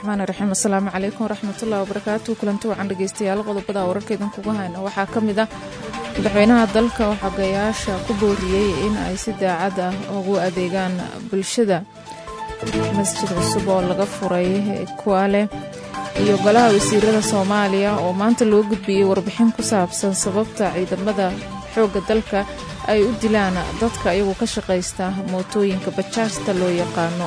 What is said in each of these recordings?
raxmaan raxiim asalaamu calaykum waraxmatullahi wabarakaatu kulanti wacan dhegeystayaal qodobada wararka idinkugu hayna waxaa ka mid ah madaxweynaha dalka oo xogayaasha ku booriyey in ay si daacad ah ugu adeegaan bulshada masjid cusub oo laga furay kuwaale iyo golaha wasiirada soomaaliya oo maanta loo gudbiyey warbixin ku saabsan sababta ciidamada xoogga dalka ay u dilaan dadka iyagu ka shaqaysta mootooyinka bajaajta loo yaqaano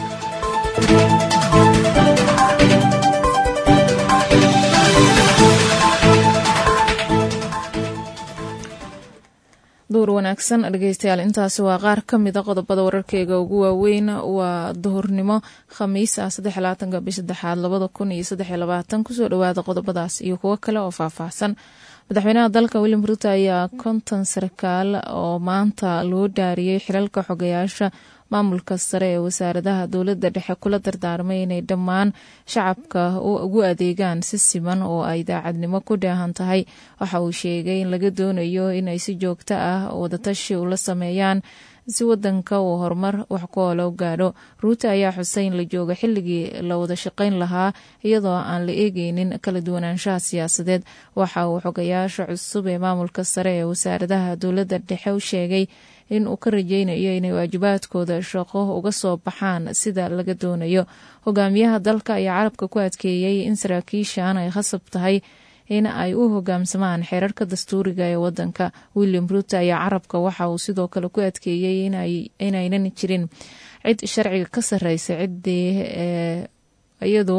duur wanaagsan dhegeystayaal intaasi waa qaar ka mida qodobada wararkeyga ugu waaweyn waa duhurnimo khamiis ah saddexlabaatanka bish saddexaad labada kun iyo saddexiyo labaatan kusoo dhowaada qodobadaas iyo kuwo kale oo faahfaahsan madaxweynaha dalka william ruuto ayaa konton sarkaal oo maanta loo dhaariyey xilalka xogayaasha maamulka sare ee wasaaradaha dowladda dhexe kula dardaarmay inay dhammaan shacabka ugu adeegaan si siman oo ay daacadnimo ku dheehan tahay waxa uu sheegay in laga doonayo inay si joogto ah wadatashi ula sameeyaan si wadanka uu horumar wax ku olo gaadho ruuto ayaa xusay in la joogo xilligii la wada shaqayn lahaa iyadoo aan la eegeynin kala duwanaanshaha siyaasadeed waxa uu xogayaasha cusub ee maamulka sare ee wasaaradaha dowladda dhexe u sheegay in uu ka rajeynayo inay waajibaadkooda shaqo uga soo baxaan sida laga doonayo hogaamiyaha dalka ayaa carabka ku adkeeyey in saraakiishan ay khasab tahay in ay u hogaamsamaan xeerarka dastuuriga ee wadanka william ruuto ayaa carabka waxa uu sidoo kale ku adkeeyey inaynan jirin cid sharciga ka sareysa ciddii iyadu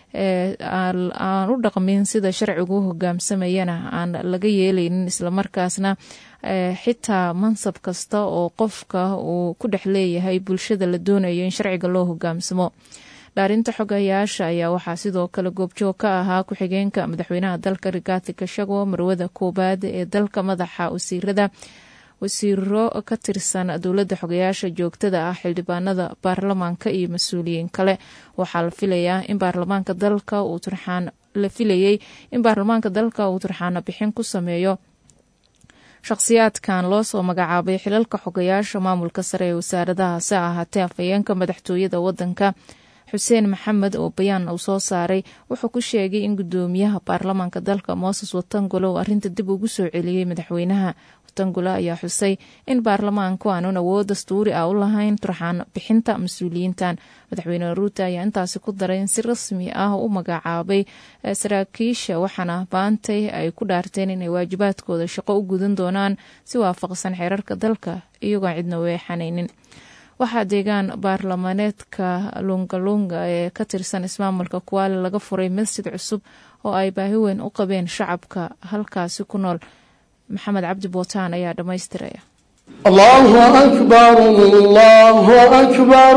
aan u dhaqmin sida sharcigu u hogaamsamayana aan laga yeeleynin islamarkaasna xitaa mansab kasta oo qofka uu ku dhex leeyahay bulshada la doonayo in sharciga loo hogaamsamo dhaarinta xogayaasha ayaa waxaa sidoo kale goobjoog ka ahaa ku-xigeenka madaxweynaha dalka rigaati kashago marwada koobaad ee dalka madaxa wasiirada wasiiro ka tirsan dowladda xogayaasha joogtada ah xildhibaanada baarlamaanka iyo mas-uuliyiin kale waxaa la filayaa in baarlamaanka dalka uu turxaan la filayey in baarlamaanka dalka uu turxaana bixin ku sameeyo shakhsiyaadkan loo soo magacaabay xilalka xogayaasha maamulka sare ee wasaaradaha se ahaatee afhayeenka madaxtooyada wadanka xuseen maxamed oo bayaan uu soo saaray wuxuu ku sheegay in gudoomiyaha baarlamaanka dalka mooses watangolo uu arrinta dib ugu soo celiyey madaxweynaha watangolo ayaa xusay in baarlamaanku aanun awood dastuuri ah u lahayn turxaan bixinta mas-uuliyiintan madaxweyne ruuto ayaa intaasi ku daray in si rasmi ah u magacaabay saraakiisha waxaana baantay ay ku dhaarteen inay waajibaadkooda shaqo u gudan doonaan si waafaqsan xeerarka dalka iyagoo cidna weexanaynin waxaa deegaan baarlamaaneedka lungalunga ee ka tirsan ismaamulka kuwaale laga furay masjid cusub oo ay baahi weyn u qabeen shacabka halkaasi ku nool maxamed cabdi bootaan ayaa dhammaystiraya allahu akbar allahu akbar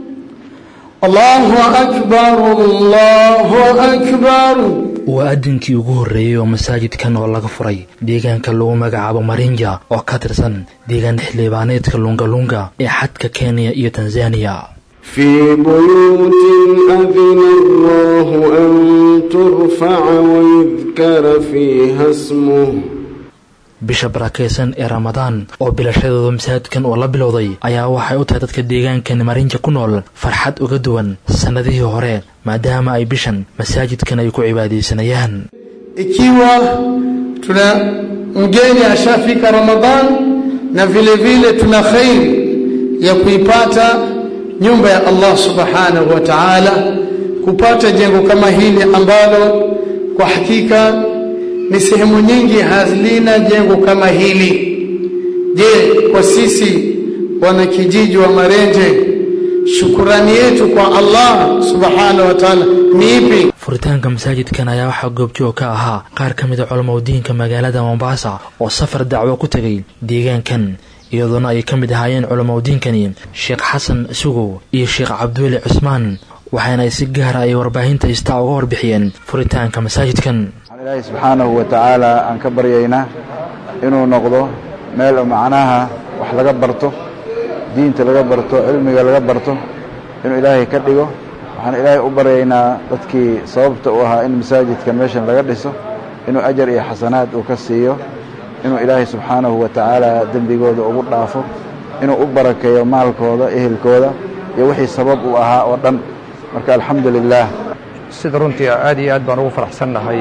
allahu akbar allahu akbar waa adinkii ugu horreeyey oo masaajidkan oo laga furay deegaanka lagu magacaabo marinja oo ka tirsan deegaan xildhibaaneedka lungalunga ee xadka kenya iyo tanzaniya fii buyuutin adina allahu an turfaca wayudkara fiiha smuh bisha barakaysan ee ramadaan oo bilashadooda masaajidkan oo la bilowday ayaa waxay u tahay dadka deegaankan marinja ku nool farxad uga duwan sannadihii hore maadaama ay bishan masaajidkan ay ku cibaadaysanayaan ikiwa tuna mgeni ashafika Ramadhan na vile vile tuna khairi ya kuipata nyumba ya Allah subhanahu wa ta'ala, kupata jengo kama hili ambalo kwa hakika ni sehemu nyingi hazina jengo kama hili. Je, kwa sisi wanakijiji wa Marenje, shukurani yetu kwa Allah subhanahu wa ta'ala ni ipi? furitaanka masaajidkan ayaa waxaa goobjoog ka ahaa qaar ka mid a culamaudiinka magaalada mombasa oo safar dacwo ku tegay deegaankan iyadoona ay ka mid ahaayeen culamaudiinkani sheekh xasan sugow iyo sheekh cabdiweli cusmaan waxaana ay si gaara ay warbaahinta istaa uga warbixiyeen furitaanka masaajidkan waxaan ilaahay subxaanahu wa tacaala aan ka baryaynaa inuu noqdo meel macnaha wax laga barto diinta laga barto cilmiga laga barto inuu ilaahay ka dhigo waxaan ilaahay u baryaynaa dadkii sababta u ahaa in masaajidkan meeshan laga dhiso inuu ajar iyo xasanaad uu ka siiyo inuu ilaahay subxaanahu wa tacaala dembigooda ugu dhaafo inuu u barakeeyo maalkooda ehelkooda iyo wixii sabab u ahaa oo dhan marka alxamdu lilaah sida runtii aad iyo aad baan ugu faraxsannahay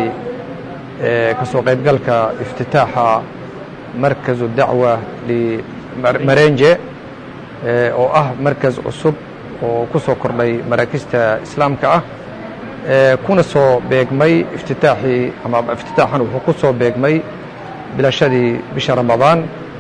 ka soo qaybgalka iftitaaxa markazu dacwa limarenje oo ah markas cusub oo ku soo kordhay maraakista islaamka ah kuna soo beegmay iftitaaxii ama iftitaaxan wuxuu ku soo beegmay bilashadii bisha ramadaan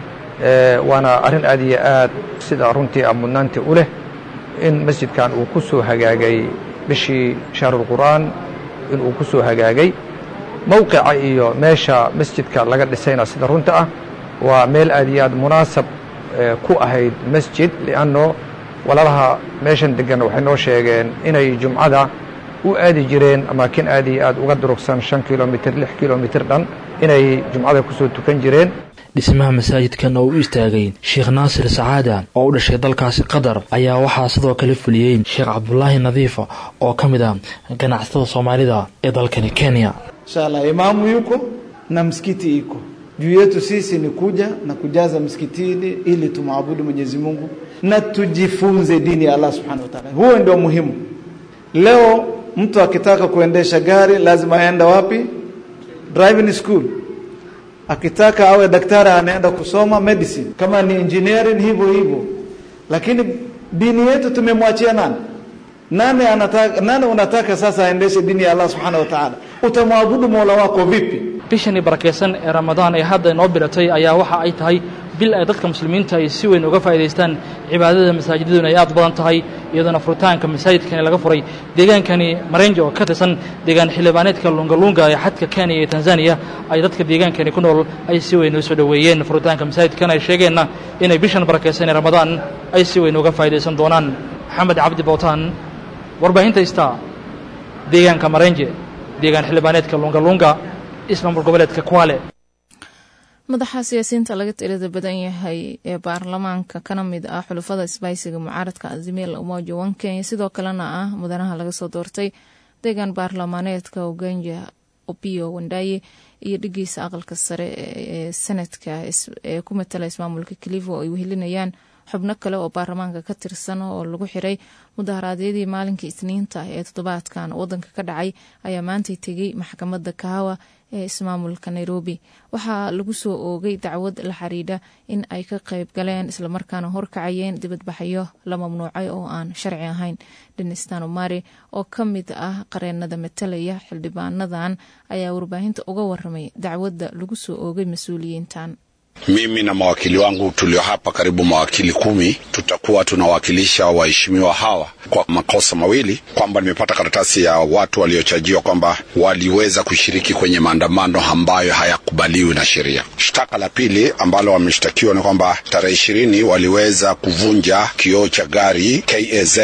waana arrin aad iyo aad sida runtii a mudnaanti u leh in masjidkan uu ku soo hagaagay bishii shahrulqur'aan in uu ku soo hagaagay mowqica iyo meesha masjidka laga dhisayna sida runta ah waa meel aad iyo aad munaasab ku ahayd masjid li'anno walaalaha meeshan deggan waxay noo sheegeen inay jumcada u aadi jireen amaakin aad iyo aad uga durugsan shan kilomitr lix kilomitr dhan inay jumcada ku soo tukan jireen dhismaha masaajidkan oo u istaagay sheekh naasir sacaada oo u dhashay dalkaasi qatar ayaa waxaa sidoo kale fuliyey sheekh cabdulaahi nadiifa oo ka mid ah ganacsatada soomaalida ee dalkani kenya inshallah imamu yuko na msikiti iko juu yetu sisi ni kuja na kujaza msikitini ili tumwabudu Mwenyezi Mungu na tujifunze dini ya Allah Subhanahu wa Ta'ala. Huo ndio muhimu. Leo mtu akitaka kuendesha gari lazima aende wapi? Driving school. Akitaka awe daktari anaenda kusoma medicine. Kama ni engineering hivyo hivyo. Lakini dini yetu tumemwachia nani? Nani anataka nani unataka sasa aendeshe dini ya Allah Subhanahu wa Ta'ala? Utamwabudu Mola wako vipi? bishani barakaysan ee ramadaan ee hadda inoo biratay ayaa waxa ay tahay bil ay dadka muslimiinta ay si weyn uga faa'idaystaan cibaadada masaajidaduna ay aad badan tahay iyadoona furitaanka masaajidkani laga furay deegaankani marenje oo ka tirsan deegaan xildhibaaneedka lungalunga ee xadka kenya iyo tanzaniya ay dadka deegaankani ku nool ay si weyn usoo dhoweeyeen furitaanka masaajidkan ay sheegeenna inay bishan barakaysan ee ramadaan ay si weyn uga faa'idaysan doonaan maxamed cabdi bootaan warbaahinta ista deegaanka marenje deegaan xildhibaaneedka lungalunga ismaamul goboleedka kwale madaxa siyaasiyiinta laga tirada badan yahay ee baarlamaanka kana mid ah xulufada isbaysiga mucaaradka azimil umoja wan kenya sidoo kalena ah mudanaha laga soo doortay deegaan baarlamaaneedka uganja opio wandaye iyo dhigiisa aqalka sare ee sanadka ee ku matala ismaamulka kalivo oo ay wehelinayaan xubno kale oo baarlamaanka ka tirsan oo lagu xiray mudaharaadyadii maalinkii isniinta ee toddobaadkan wadanka ka dhacay ayaa maantay tegey maxkamadda kahawa ee ismaamulka nairobi waxaa lagu soo oogay dacwad la xiriidha in ay ka qayb galeen islamarkaana horkacayeen dibadbaxyo la mamnuucay oo aan sharci ahayn denistan omari oo ka mid ah qareenada matalaya xildhibaanadan ayaa warbaahinta uga waramay dacwadda lagu soo oogay mas-uuliyiintan Mimi na mawakili wangu tulio hapa karibu mawakili kumi tutakuwa tunawakilisha waheshimiwa hawa kwa makosa mawili, kwamba nimepata karatasi ya watu waliochajiwa kwamba waliweza kushiriki kwenye maandamano ambayo hayakubaliwi na sheria. Shtaka la pili ambalo wameshtakiwa ni kwamba tarehe ishirini waliweza kuvunja kioo cha gari KAZ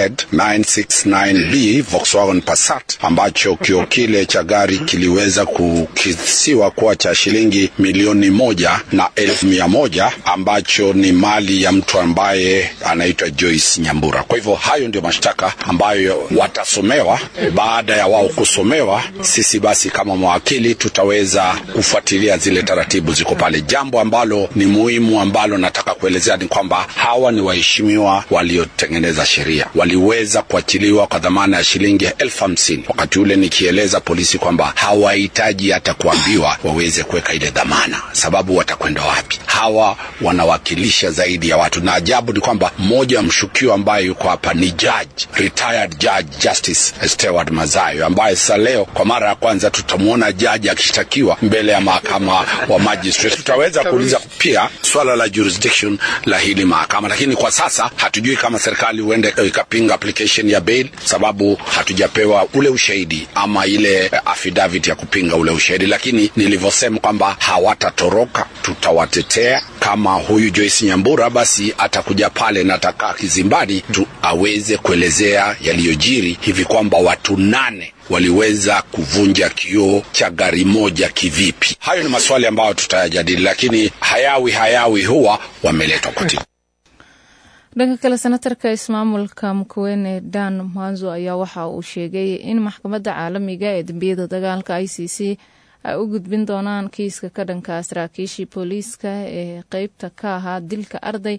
969B Volkswagen Passat ambacho kioo kile cha gari kiliweza kukisiwa kuwa cha shilingi milioni moja na elfu mia moja ambacho ni mali ya mtu ambaye anaitwa Joyce Nyambura. Kwa hivyo hayo ndio mashtaka ambayo watasomewa. Baada ya wao kusomewa, sisi basi kama mawakili tutaweza kufuatilia zile taratibu ziko pale. Jambo ambalo ni muhimu ambalo nataka kuelezea ni kwamba hawa ni waheshimiwa waliotengeneza sheria, waliweza kuachiliwa kwa dhamana ya shilingi elfu hamsini wakati ule nikieleza polisi kwamba hawahitaji hata kuambiwa waweze kuweka ile dhamana, sababu watakwenda wapi? Hawa wanawakilisha zaidi ya watu, na ajabu ni kwamba mmoja wa mshukiwa ambaye yuko hapa ni judge, retired judge Justice Stewart Mazayo, ambaye sasa leo kwa mara ya kwanza tutamwona jaji akishtakiwa mbele ya mahakama wa magistrate. Tutaweza kuuliza pia swala la jurisdiction la hili mahakama, lakini kwa sasa hatujui kama serikali huende ikapinga application ya bail, sababu hatujapewa ule ushahidi ama ile affidavit ya kupinga ule ushahidi, lakini nilivyosema kwamba hawatatoroka, tutawatetea. Kama huyu Joyce Nyambura basi atakuja pale na atakaa kizimbani tu aweze kuelezea yaliyojiri hivi kwamba watu nane waliweza kuvunja kioo cha gari moja kivipi. Hayo ni maswali ambayo tutayajadili, lakini hayawi hayawi huwa wameletwa kotini. dhanka kale senatarka ismaamulka mkuwene dan mwanzo ayaa waxa uu sheegay in maxkamadda caalamiga ee dembiyada dagaalka i c c ay u gudbin doonaan kiiska ka dhanka saraakiishii booliiska ee qeybta ka ahaa dilka arday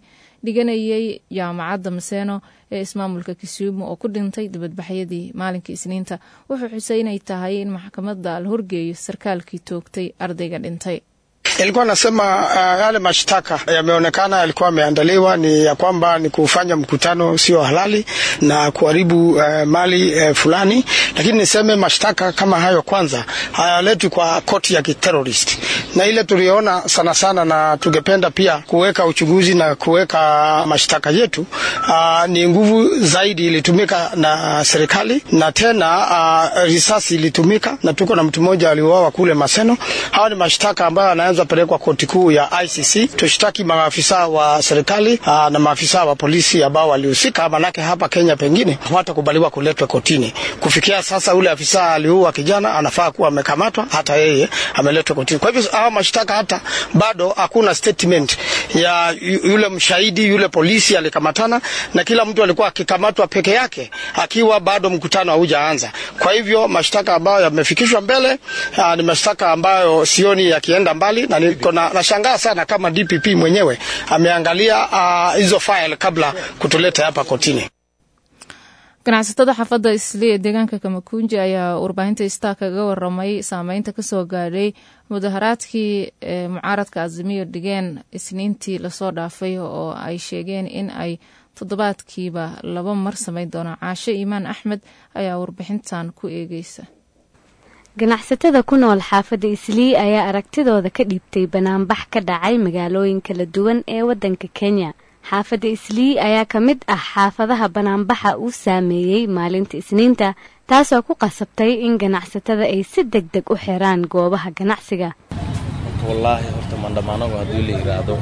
dhiganayay jaamacadda maseeno ee ismaamulka kisuumu oo ku dhintay dibadbaxyadii maalinkii isniinta wuxuu xusay inay tahay in maxkamadda la horgeeyo sarkaalkii toogtay ardayga dhintay Ilikuwa nasema uh, yale mashtaka yameonekana yalikuwa yameandaliwa ni ya kwamba ni kufanya mkutano sio halali na kuharibu uh, mali uh, fulani, lakini niseme mashtaka kama hayo kwanza hayaletwi kwa koti ya kiterrorist, na ile tuliona sana sana, na tungependa pia kuweka uchunguzi na kuweka mashtaka yetu uh, ni nguvu zaidi ilitumika na serikali, na tena uh, risasi ilitumika, na tuko na mtu mmoja aliuawa kule Maseno. Hawa ni mashtaka ambayo yanaweza pelekwa koti kuu ya ICC. Tushtaki maafisa wa serikali aa, na maafisa wa polisi ambao walihusika, manake hapa Kenya pengine hawatakubaliwa kuletwa kotini. Kufikia sasa, ule afisa aliua kijana anafaa kuwa amekamatwa, hata yeye ameletwa kotini. Kwa hivyo hawa mashtaka hata bado hakuna statement ya yule mshahidi, yule polisi alikamatana, na kila mtu alikuwa akikamatwa peke yake akiwa bado mkutano haujaanza. Kwa hivyo mashtaka ambayo yamefikishwa mbele aa, ni mashtaka ambayo sioni yakienda mbali na niko na nashangaa sana kama DPP mwenyewe ameangalia hizo uh, file kabla kutuleta hapa kotini. ganacsatada xaafadda isli ee deegaanka kamakunji ayaa warbaahinta star kaga waramay saameynta kasoo gaadhay mudaharaadkii ee mucaaradka azimiyo dhigeen isniintii lasoo dhaafay oo ay sheegeen in ay toddobaadkiiba laba mar samayn doonaan caashe iimaan axmed ayaa warbixintan ku eegeysa ganacsatada ku nool xaafadda islii ayaa aragtidooda ka dhiibtay banaanbax ka dhacay magaalooyin kala duwan ee waddanka kenya xaafadda islii ayaa ka mid ah xaafadaha banaanbaxa uu saameeyey maalinta isniinta taasoo ku qasabtay in ganacsatada ay si deg deg u xiraan goobaha ganacsiga wallaahi horta mandhamaanagu haddii la yidhaahdo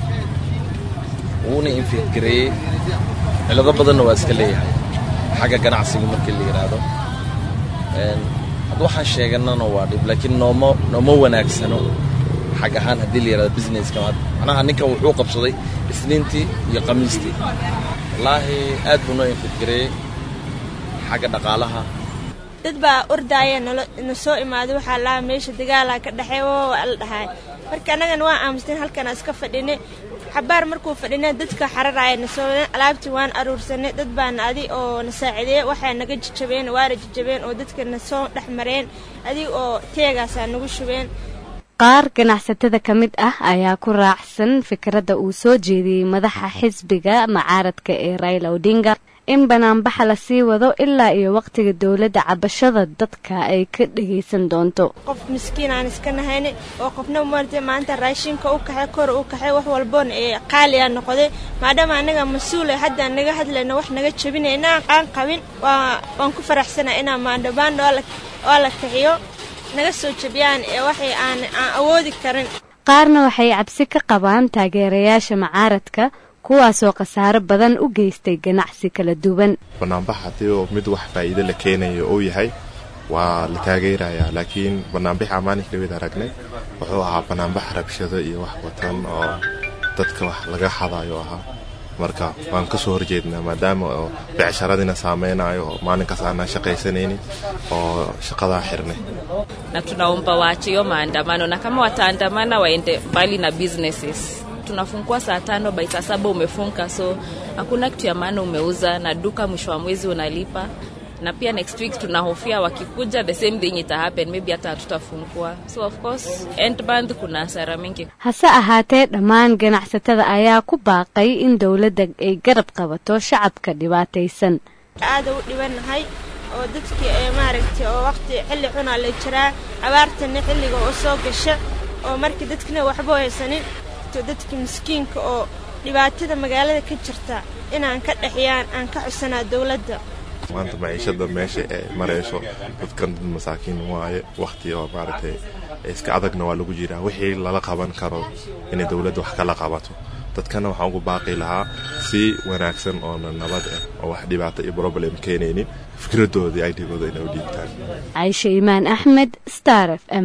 wuuna infidgareeyey cilado badanna waa iska leeyahay xagga ganacsiga markii la yidhaahdo hadda waxaan sheeganana waa dhib laakiin nooma nooma wanaagsano xag ahaan haddii la yidhahdo businesska macnaha ninkan wuxuu qabsaday isniintii iyo khamiistii wallaahi aad buu noo infidgareeyey xagga dhaqaalaha dad baa ordaaya na soo imaaday waxaa lahaa meesha dagaalaa ka dhexey waa la dhahay marka annagana waa aamusteen halkana iska fadhinay xabaar markuu fadhina dadka xararaaya na soo alaabtii waan aruursanay dad baana adi oo na saacideeye waxay naga jajabeen waana jajabeen oo dadka na soo dhex mareen adig oo teegaasaa nagu shubeen qaar ganacsatada ka mid ah ayaa ku raacsan fikradda uu soo jeediyey madaxa xisbiga macaaradka ee raila odinga in banaanbaxa lasii wado ilaa iyo waqtiga dowladda cabashada dadka ay ka dhagaysan doonto qof miskiin aan iska nahayna oo qofna marta maanta raashinka u kaxay kor u kaxay wax walboona ee qaaliyaa noqday maadaama annaga mas-uula hadda naga hadlayno wax naga jabinayna aan qabin waan ku faraxsanaa inaa maandhabaandha oo la kaxiyo naga soo jabiyaan ee waxay aan aan awoodi karin qaarna waxay cabsi ka qabaan taageerayaasha macaaradka kuwaasoo khasaaro badan u geystay ganacsi kala duwan banaanbax haddii oo mid wax faa'iido la keenayo uu yahay waa la taageerayaa laakiin banaanbaxa maalinka dhaweed aragnay wuxuu ahaa banaanbax rabshado iyo wax watan oo dadka wax laga xadayo ahaa marka waan ka soo horjeednaa maadaama oo becsharadina saameynayo oo maalinkaas aanaan shaqaysanaynin oo shaqadaa xirnay na tunaomba waache hiyo maandamano na kama wataandamana waende mbali na businesses tunafungua saa tano bai saa saba umefunga so hakuna kitu ya maana umeuza na duka mwisho wa mwezi unalipa na pia next week tunahofia wakikuja the same thing ita happen maybe hata hatutafungua so of course end month kuna hasara mingi hase ahaatee dhammaan ganacsatada ayaa ku baaqay in dowladda ay garab qabato shacabka dhibaataysan aada u dhibanahay oo dadkii ee maaragtay oo waqti xilli xunaa la jiraa abaartana xilliga oo soo gasha oo markii dadkina waxba haysanin dadka miskiinka oo dhibaatada magaalada ka jirta inaan ka dhexiyaan aan ka codsanaa dowladda maanta maciishada meesha ay marayso dadkan dad masaakiin waaye wakti oo maaragtay iska adagna waa lagu jiraa wixii lala qaban karo inay dowladda wax kala qabato dadkana waxaan ugu baaqi lahaa si wanaagsan oona nabad ah oo wax dhibaato iyo problem keenaynin fikradoodii idgooda inay u dhiibtaan caisha imaan axmed star f m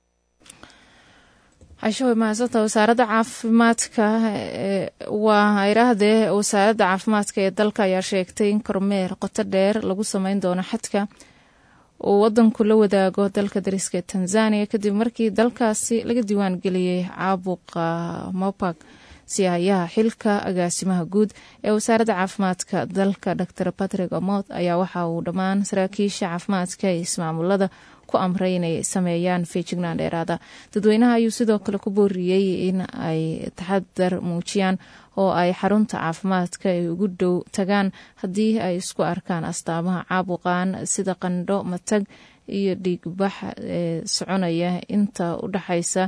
casho way mahadsanta wasaaradda caafimaadka waa hayrahdee wasaaradda caafimaadka ee dalka ayaa sheegtay in kormeer qoto dheer lagu sameyn doono xadka uu wadanku la wadaago dalka dariska ee tanzania kadib markii dalkaasi laga diiwaan geliyey caabuqa mopag siyahayaha xilka agaasimaha guud ee wasaaradda caafimaadka dalka dor patrick omot ayaa waxa uu dhammaan saraakiisha caafimaadka ee ismaamulada ku amray inay sameeyaan feejignaan dheeraada dadweynaha ayuu sidoo kale ku booriyey in ay taxadar muujiyaan oo ay xarunta caafimaadka ay ugu dhow tagaan haddii ay isku arkaan astaamaha caabuqaan sida qandho matag iyo dhiigbax ee soconaya inta u dhexaysa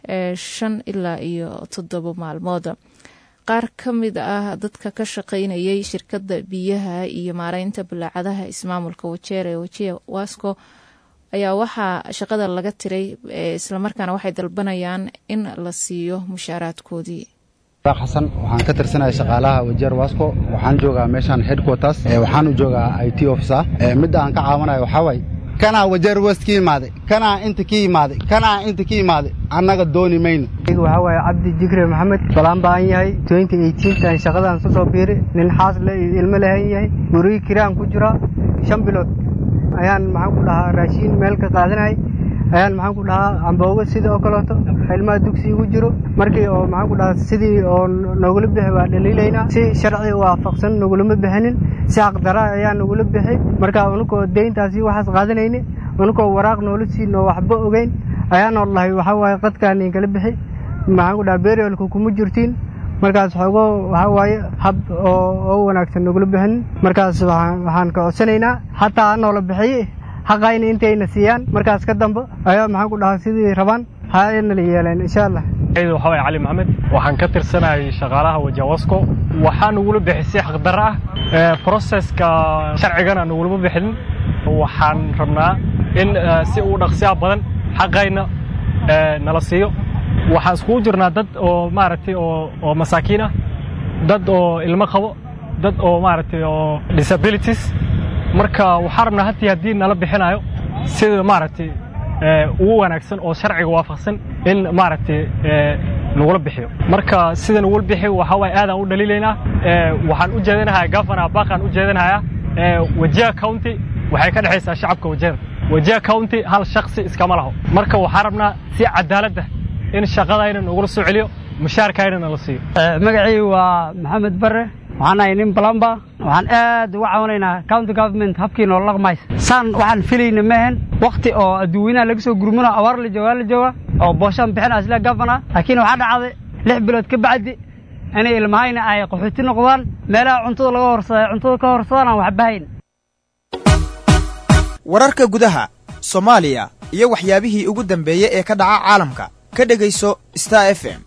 shan ilaa iyo toddobo maalmood qaar ka mid ah dadka ka shaqaynayay shirkadda biyaha iyo maareynta balaacadaha ismaamulka wajeer ee wajiya wasco ayaa waxaa shaqada laga tiray islamarkaana waxay dalbanayaan in la siiyo mushaaraadkoodii xasan waxaan ka tirsanaya shaqaalaha wajeer wasco waxaan joogaa meeshaan headquarters waxaan u joogaa i t officer midda aan ka caawanayo waxaa waaye kanaa wajeer west ka yimaaday kanaa inta ka yimaaday kanaa inta ka yimaaday annaga dooni mayno waxaa waaye cabdi jikre maxamed balaan baan yahay tan shaqadaan ku soo biiri nin xaas le iyo ilmo lahan yahay gurigi kiraan ku jiraa shan bilood ayaan maxaan ku dhahaa raashiin meel ka qaadanayay ayaan maxaan ku dhahaa amboogo sidii oo kaleeto ilmaha dugsi igu jiro markii oo maxaan ku dhahaa sidii oo nogula bixi waa dhaliilaynaa si sharci waafaqsan nogulama bixinin si xaqdara ayaa nogula bixi marka unukoo deyntaasi waxaas qaadanayni unukoo waraaq noola siinoo waxba ogeyn ayaanoo dhahay waxaa waaye qadkaan inkala bixi maxaan ku dhahaa beriolka kuma jirtiin markaas xoogo waxaa waaye hab oo wanaagsan nogula bixinin markaas waxaan ka codsanaynaa xataa hanoola bixiye xaqayna intayna siiyaan markaas ka dambe ayaa maxaan ku dhahaa sidii rabaan hanala yeeleen insha allah waxaa waye cali maxamed waxaan ka tirsanayay shaqaalaha wajawasco waxaa nagula bixisay xaqdarro ah broseska sharcigana nagulama bixin waxaan rabnaa in si uu dhaqsiya badan xaqayna nala siiyo waxaan iskugu jirnaa dad oo maaragtay oo masaakiin ah dad oo ilmo qabo dad oo maaragtay oo disabilities marka waxaan rabnaa hatii haddii nala bixinayo sida maaragtay ugu wanaagsan oo sharciga waafaqsan in maaragtay nagula bixiyo marka sida nagula bixiyo waxaa waaye aadaan u dhaliilaynaa waxaan u jeedinahayaa gafana baaqaan u jeedinahayaa wajiha county waxay ka dhexaysaa shacabka wajeer wajiha county hal shaksi iskama laho marka waxaan rabnaa si cadaaladda in shaqadayna nagula soo celiyo mushaarkayna nala siiyo magacii waa maxamed bare waxaan ahay nin balamba waxaan aad uga caawinaynaa county government habkii noola dhaqmaysa saan waxaan filayna mehen wakti oo adduweynaha laga soo gurmano abaar la joogaa la jooga oo booshaan bixina isla gafana laakiin waxaa dhacday lix bilood ka bacdi inay ilmahayna ay qaxooti noqdaan meelaha cuntada laga horsada cuntada ka horsadaan aan waxbahayn wararka gudaha soomaaliya iyo waxyaabihii ugu dambeeyey ee ka dhaca caalamka ka dhegayso star f m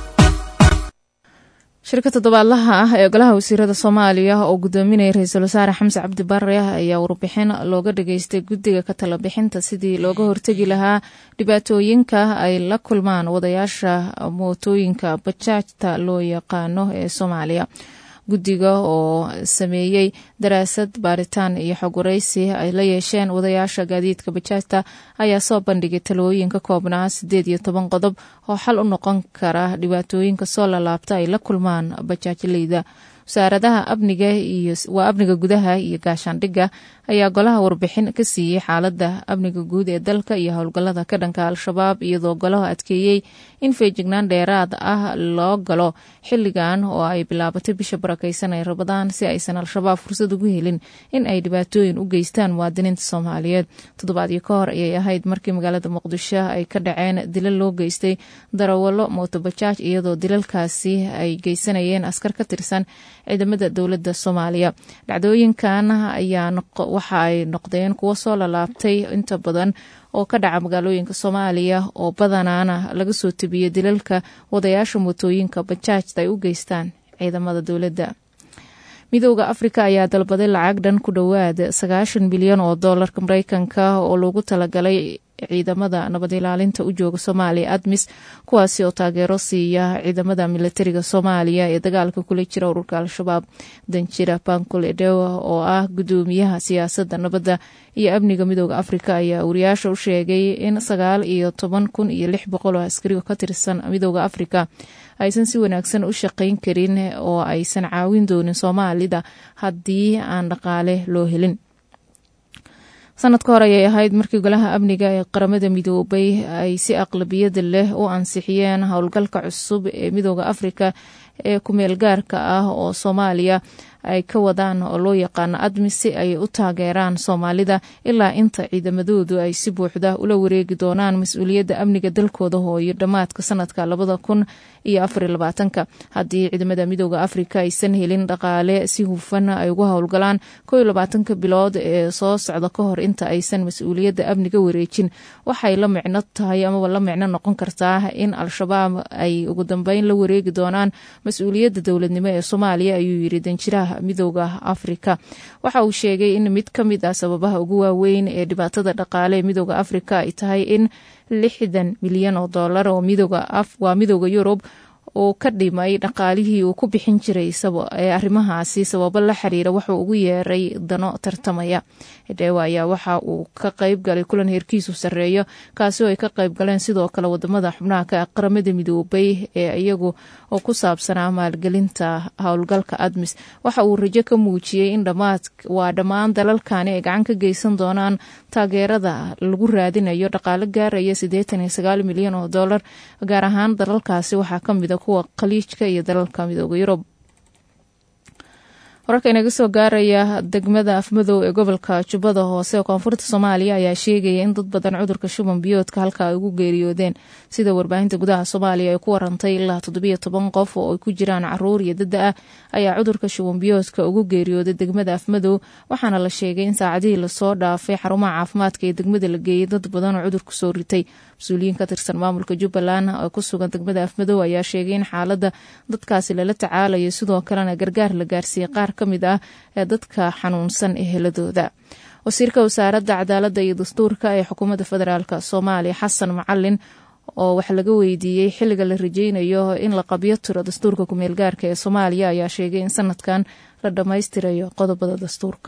shirka toddobaadlaha ah ee golaha wasiirada soomaaliya oo gudoominaya ra-iisul wasaare xamse cabdi bare ayaa warbixin looga dhageystay guddiga ka tala bixinta sidii looga hortegi lahaa dhibaatooyinka ay la kulmaan wadayaasha mootooyinka bajaajta loo yaqaano ee soomaaliya guddiga oo sameeyey daraasad baaritaan iyo xog waraysi ay la yeesheen wadayaasha gaadiidka bajaajta ayaa soo bandhigay talooyin ka koobnaa sideed iyo toban qodob oo xal u noqon kara dhibaatooyinka soo lalaabta ay la kulmaan bajaajleyda wasaaradaha amniga iyo waa amniga gudaha iyo gaashaandhigga ayaa golaha warbixin ka siiyey xaaladda amniga guud ee dalka iyo howlgallada ka dhanka al-shabaab iyadoo golaha adkeeyey in feejignaan dheeraad ah loo galo xilligan oo ay bilaabatay bisha barakeysan ee rabadaan si aysan al-shabaab fursad ugu helin in ay dhibaatooyin u geystaan muwaadiniinta soomaaliyeed toddobaadyo ka hor ayay ahayd markii magaalada muqdisho ay ka dhaceen dilal loo geystay darawalo mootobajaaj iyadoo dilalkaasi ay geysanayeen askar ka tirsan ciidamada dowladda soomaaliya dhacdooyinkan ayaa waxa ay noqdeen kuwo soo lalaabtay inta badan oo ka dhaca magaalooyinka soomaaliya oo badanaana laga soo tebiyey dilalka wadayaasha mootooyinka bajaajta ay u geystaan ciidamada dowladda midooda afrika ayaa dalbaday lacag dhan ku dhowaad sagaashan bilyan oo doolarka mareykanka oo loogu talagalay ciidamada nabad ilaalinta u jooga soomaaliya admis kuwaasi oo taageero siiya ciidamada militariga soomaaliya ee dagaalka kula jira ururka al-shabaab danjira bankul edewa oo ah gudoomiyaha siyaasadda nabadda iyo amniga midooda afrika ayaa wariyaasha u sheegay in sagaal iyo toban kun iyo lix boqol oo askariga ka tirsan midooda afrika aysan si wanaagsan u shaqayn karin oo aysan caawin doonin soomaalida haddii aan dhaqaale loo helin sanad ka hor ayay ahayd markii golaha amniga ee qaramada midoobay ay si aqlabiyada leh u ansixiyeen howlgalka cusub ee midooda afrika ee kumeel gaarka ah oo soomaaliya ay ka wadaan oo loo yaqaano admis si ay u taageeraan soomaalida ilaa inta ciidamadoodu ay si buuxda ula wareegi doonaan mas-uuliyadda amniga dalkooda hooyo dhammaadka sanadka labada kun iyo afar iyo labaatanka haddii ciidamada midooda afrika aysan helin dhaqaale si hufan ay ugu howlgalaan koo iyo labaatanka bilood ee soo socda ka hor inta aysan mas-uuliyadda amniga wareejin waxay la micno tahay amaba la micno noqon kartaa in al-shabaab ay ugu dambeyn la wareegi doonaan mas-uuliyadda dowladnimo ee soomaaliya ayuu yiri danjiraha midooda afrika waxa uu sheegay in mid ka mid ah sababaha ugu waaweyn ee dhibaatada dhaqaale ee midooda afrika ay tahay in lixdan milyan oo dollar oo waa midooda yurub uu ka dhimay dhaqaalihii uu ku bixin jiray ee arrimahaasi sababo la xiriira wuxuu ugu yeeray dano tartamaya hedheewa ayaa waxa uu ka qayb galay kulan heerkiisu sarreeyo kaasi oo ay ka qayb galeen sidoo kale wadamada xubnaha ka qaramada midoobay ee iyagu oo ku saabsanaa maalgelinta howlgalka admis waxa uu rajo ka muujiyey in dhammaad waa dhammaan dalalkani ay gacan ka geysan doonaan taageerada lagu raadinayo dhaqaale gaaraya siddeetan iyo sagaal milyan oo dollar gaar ahaan dalalkaasi waxaa ka mida kuwa khaliijka iyo dalalka midooda yurub wararka inaga soo gaaraya degmada afmadow ee gobolka jubbada hoose ee koonfurta soomaaliya ayaa sheegaya in dad badan cudurka shuban biyoodka halka ay ugu geeriyoodeen sida warbaahinta gudaha soomaaliya ay ku warantay ilaa toddobiyo toban qof oo ay ku jiraan caruur iyo dada ah ayaa cudurka shuban biyoodka ugu geeriyooday degmada afmadow waxaana la sheegay in saacadihii lasoo dhaafay xarumaha caafimaadka ee degmada la geeyey dad badan oo cudurku soo ritay mas-uuliyiin ka tirsan maamulka jubbaland oo ku sugan degmada afmadow ayaa sheegay in xaaladda dadkaasi lala tacaalayo sidoo kalena gargaar la gaarsiiyey qaar ka mid ah ee dadka xanuunsan eheladooda wasiirka wasaaradda cadaaladda iyo dastuurka ee xukuumadda federaalk soomaaliya xasan macalin oo wax laga weydiiyey xilliga la rajeynayo in la qabyo tiro dastuurka kumeel gaarka ee soomaaliya ayaa sheegay in sanadkan la dhammaystirayo qodobada dastuurka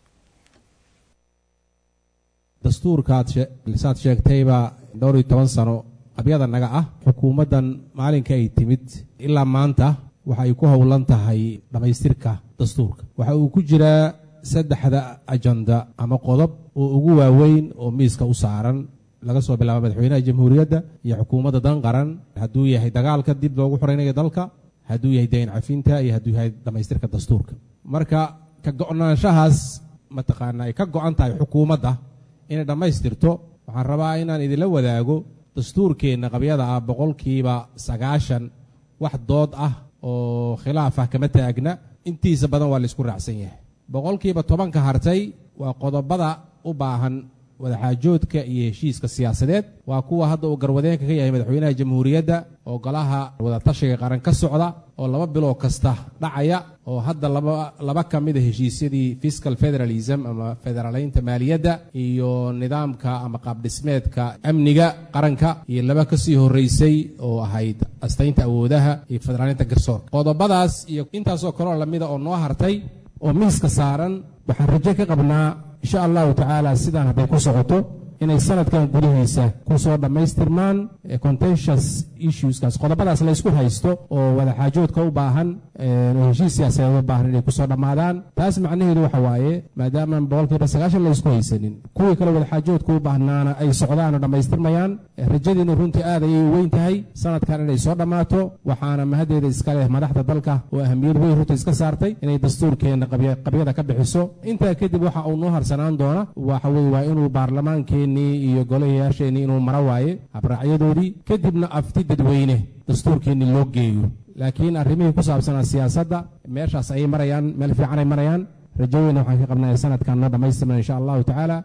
dastuurkaad saad sheegtayba dhowr iyo toban sano qabyada naga ah xukuumaddan maalinka ay timid ilaa maanta waxa ay ku howlan tahay dhammaystirka dastuurka waxa uu ku jiraa saddexda ajanda ama qodob oo ugu waaweyn oo miiska u saaran laga soo bilaabo madaxweynaha jamhuuriyadda iyo xukuumadda dan qaran hadduu yahay dagaalka dib loogu xoreynayo dalka hadduu yahay dayn cafinta iyo hadduu yahay dhammaystirka dastuurka marka ka go'naanshahaas mataqaana ay ka go'an tahay xukuumadda inay dhammaystirto waxaan rabaa inaan idinla wadaago dastuurkeenna qabyada ah boqolkiiba sagaashan wax dood ah oo khilaaf ah kama taagna intiisa badan waa laysku raacsan yahay boqolkiiba tobanka hartay waa qodobada u baahan wadaxaajoodka iyo heshiiska siyaasadeed waa kuwa hadda uu garwadeenka ka yahay madaxweynaha jamhuuriyadda oo golaha wadatashiga qaran ka socda oo laba biloo kasta dhacaya oo hadda laba ka mida heshiisyadii fiscal federalism ama federaalaynta maaliyadda iyo nidaamka ama qaabdhismeedka amniga qaranka iyo laba kasii horeysay oo ahayd astaynta awoodaha iyo federaalaynta garsoorka qodobadaas iyo intaasoo kaleo lamida oo noo hartay oo miiska saaran waxaan rajo ka qabnaa insha allahu tacaala sidaan hadday ku socoto inay sanadkan gudihiisa ku soo dhammaystirmaan contentious issueskaas qodobadaas laysku haysto oo wadaxaajoodka u baahan oo heshiis siyaasadeed u baahan inay kusoo dhammaadaan taas macnaheedu waxa waaye maadaamaan boqolkiiba sagaashan laysku haysanin kuwii kale wadaxaajoodka u baahnaana ay socdaan oo dhammaystirmayaan rajadiinu runtii aad ayay u weyn tahay sanadkan inay soo dhammaato waxaana mahaddeeda iska leh madaxda dalka oo ahamiyad weyn runtii iska saartay inay dastuurkeenna qabyada ka bixiso intaa kadib waxa uu noo harsanaan doona waxa weye waa inuu baarlamaankeenii iyo golayayaasheenii inuu mara waaye habraacyadoodii kadibna afti dadweyne dastuurkeennii loo geeyo laakiin arrimihii ku saabsanaa siyaasadda meeshaas ayay marayaan meel fiican ay marayaan rajoweyna waxaan ka qabnaya sanadkan noo dhammaystirman insha allahu tacaala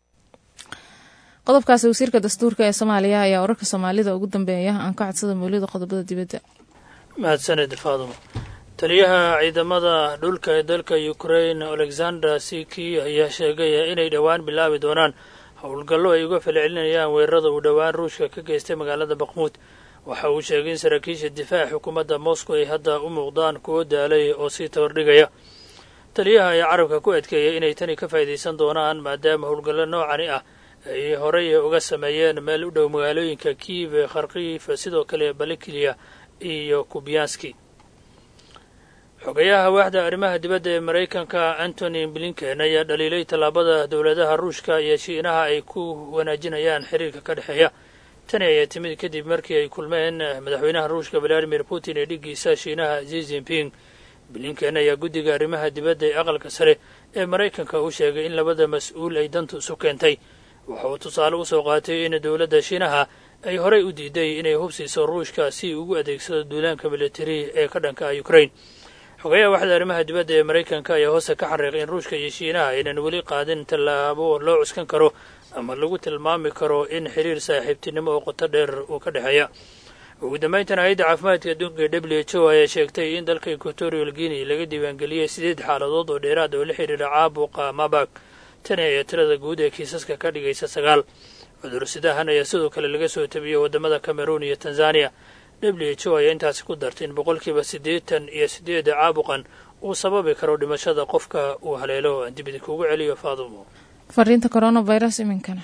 qodobkaasi wasiirka dastuurka ee soomaaliya ayaa wararka soomaalida ugu dambeeya aan ka codsada mawlida qodobada dibadda mahadsaned faadumo taliyaha ciidamada dhulka ee dalka ukrain alexander siki ayaa sheegaya inay dhowaan bilaabi doonaan howlgallo ay uga falcelinayaan weerarada uu dhowaan ruushka ka geystay magaalada bakmuud waxa uu sheegay in saraakiisha difaaca xukuumadda moscow ay hadda u muuqdaan kuwo daalay oo sii tabardhigaya taliyaha ayaa carabka ku adkeeyay inay tani ka faa'iidaysan doonaan maadaama howlgallo noocani ah ay horey uga sameeyeen meel u dhow magaalooyinka kiiv kharkiif sidoo kale balikliya iyo kubyanski xogayaha waaxda arrimaha dibadda ee maraykanka antony blinken ayaa dhaliilay tallaabada dowladaha ruushka iyo shiinaha ay ku wanaajinayaan xiriirka ka dhexeeya tani ayaa timid kadib markii ay kulmeen madaxweynaha ruushka valadimir putin ee dhiggiisa shiinaha zi zinping blinken ayaa guddiga arrimaha dibadda ee aqalka sare ee maraykanka u sheegay in labada mas-uul ay dantu isu keentay waxa uu tusaale usoo qaatay in dowladda shiinaha ay horey u diiday inay hubsiiso ruushka si ugu adeegsado duulaanka militari ee ka dhanka ah ukraine xogayaha waxda arrimaha dibadda ee maraykanka ayaa hoose ka xariiqay in ruushka iyo shiinaha aynan weli qaadin tallaabo loo cuskan karo ama lagu tilmaami karo in xiriir saaxiibtinimo oo qoto dheer uu ka dhexeeya ugu dambayntana hay-adda caafimaadka adduunka ee w h o ayaa sheegtay in dalka equatorial guinea laga diiwaangeliyey sideed xaaladood oo dheeraad oo la xidhiira caabuqa mabak tani ayaa tirada guud ee kiisaska ka dhigaysa sagaal cudursidahan ayaa sidoo kale laga soo tabiyey waddamada cameroon iyo tanzania w h o ayaa intaasi ku dartay in boqolkiiba siddeetan iyo siddeeda caabuqan uu sababi karo dhimashada qofka uu haleelo aan dibidi kugu celiyo faadumo fariinta coronavirus iminkana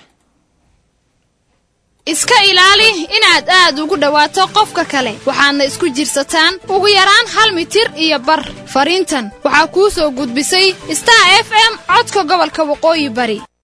iska ilaali inaad aad ugu dhowaato qofka kale waxaadna isku jirsataan ugu yaraan hal mitir iyo bar fariintan waxaa kuu soo gudbisay star f m codka gobolka waqooyi bari